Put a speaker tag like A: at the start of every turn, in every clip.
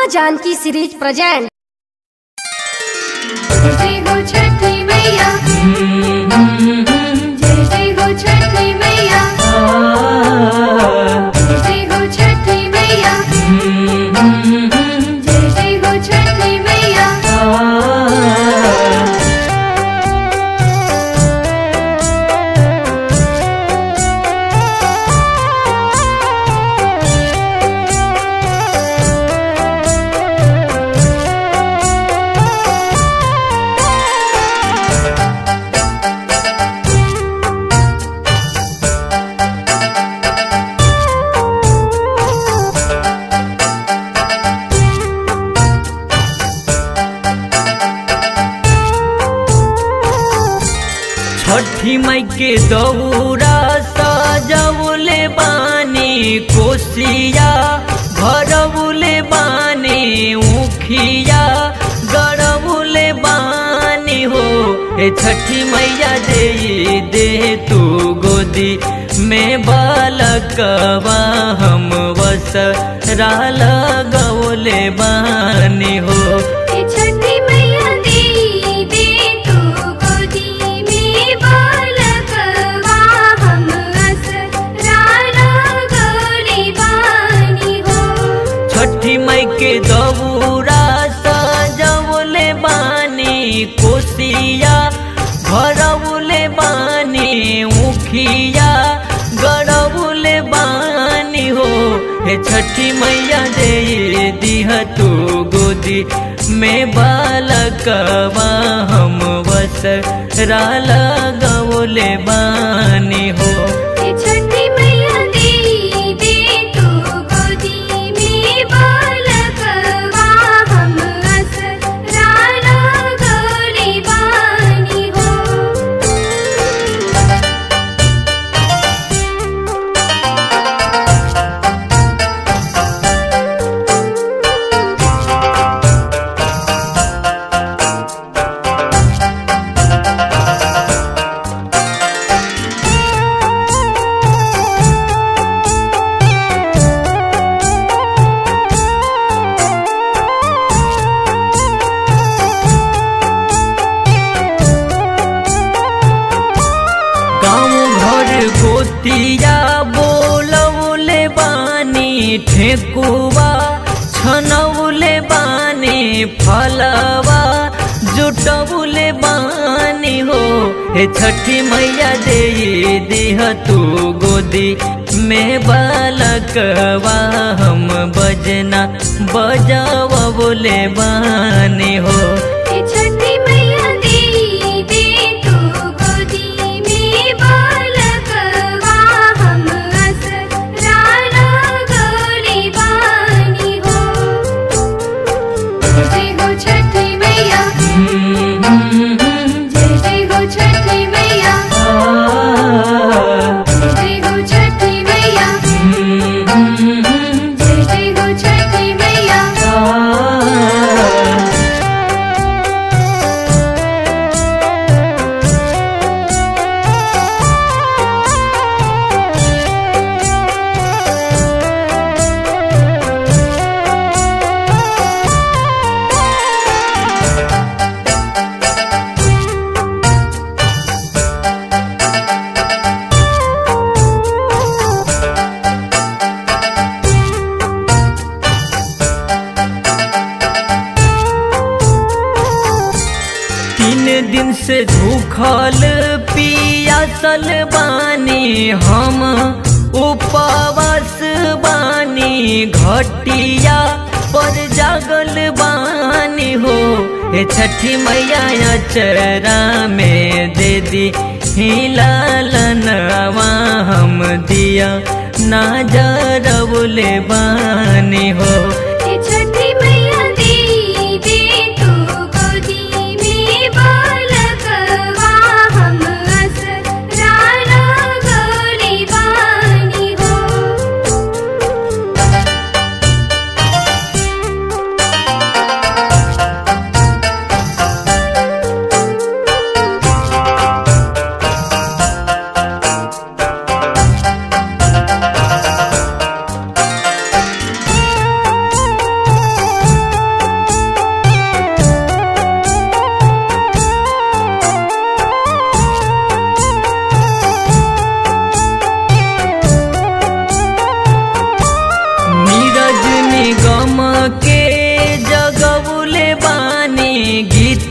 A: माँ Janaki series present
B: जय जय हो छठी मैया जय जय हो छठी मैया जय जय हो छठी मैया जय जय हो छठी मैया
C: छठी मई के दौरा सजौले बानी कोसिया भरौले बानी उखिया गरौले बानी हो ए छठी मैया दे दे तू गोदी में बालकवा हम वस लगौले बानी हो
B: हे छठी मैया दे दे तू गोदी में बालकवा हम असरा लगौले बानी हो
C: छठी मई के दबूरा सजौले बानी कोसिया भरौले बानी उखिया गरौले बानी हो हे छठी मैया दे दिह तू गोदी में बालकवा हम वस लगौले बानी हो
B: हे छठी मैया दे दे तू गोदी में बालकवा हम असरा लगौले बानी हो
C: गाँव घर गोतिया बोलौले बानी ठेकुआ छनौले बानी फलवा जुटौले बानी हो हे छठी मैया दे दिह तू गोदी में बालकवा हम बजना बजावले बानी हो
B: हे छठी मैया दे दे तू गोदी में बालकवा हम असरा लगौले बानी हो जय जय हो छठी मैया जय जय हो छठी मैया जय जय हो छठी मैया जय जय हो छठी मैया
C: तीन दिन से भूखल पियासल बानी हम उपवास बानी घटिया पर जागल बानी हो हे छठी मैया चरा में दे दी हिलालनवा हम दिया ना जरबले बानी हो
B: हे छठी मैया दे दे तू गोदी में बालकवा हम असरा लगौले बानी हो
C: छठी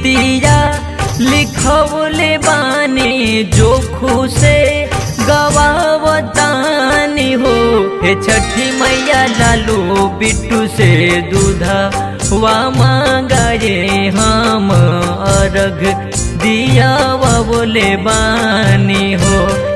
C: गीतिया लिखवले बानी जो खुशे गवावतानी हो हे छठी मैया लालू बिट्टू से दूधा वा मांगाए हम अर्घ दिया बोले बानी हो